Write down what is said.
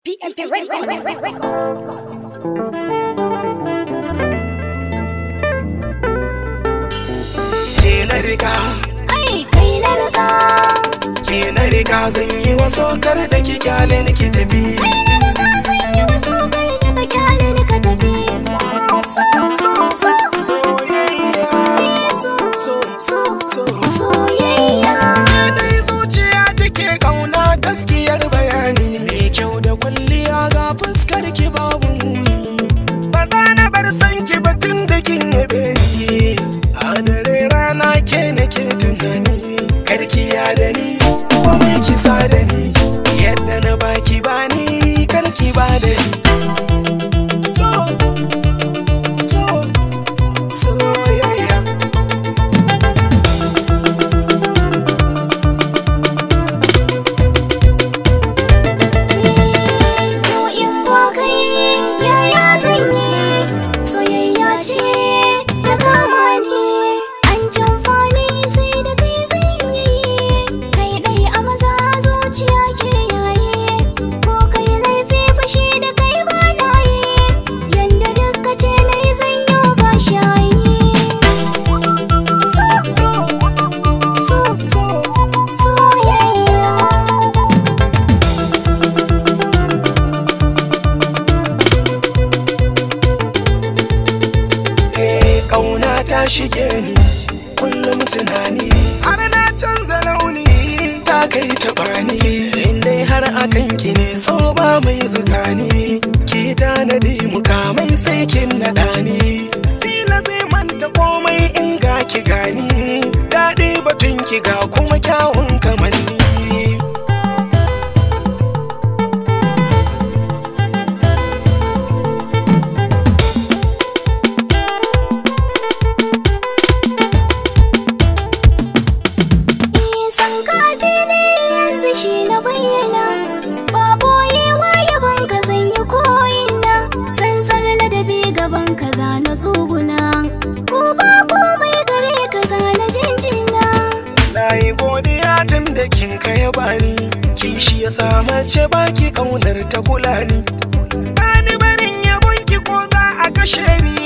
PMP ke na rika Ai, kai na riga. ke na rika zan yi waso kar da ki kyale ni ki tafi Zan yi wasu kar da ka kyale ni ka tafi. So, so, so, so, soyayya so, so so, so soyayya. dai zuciya take kauna gaskiyar bayani mai kyau da kwalliya ga fuskar ki babu muni ba za na bar san ki ba tun da kin yabe ni a dare rana ke nake tunani karki ya da ni komai ki sa da ni yadda na baki bani karki ba da ni so so soyayya Yau in ba kai yaya zan yi soyayya ce ta kama ni an camfani sai da kai zan yi kai dai a maza zuciya ke yayi ko kai laifi fashi da kai ba na yi yanda duka ce nai zan yi ba shayi so so so so soyayya Eh, kauna ta shige ni kullum tunani har na canza launi ta kai ta bani dai har akan ki ne so ba mai zukani ki tanadi mukamai sai kin naɗa ni Dila zai manta komai in ga ki gani daɗi batun ki ga kuma kyawun kamanni Nisan kafi ne yanzu shi na bayyana Ba boyewa yaban ka zan yi ko'ina Tsantsar ladabi gaban ka za na tsuguna Ko ba komai gare ka za na jinjina Na yi godiya tun da kin kaya bani Kishi ya sa mace baki kaunar ta kula ni Bani barin yabon ki ko za a kashe ni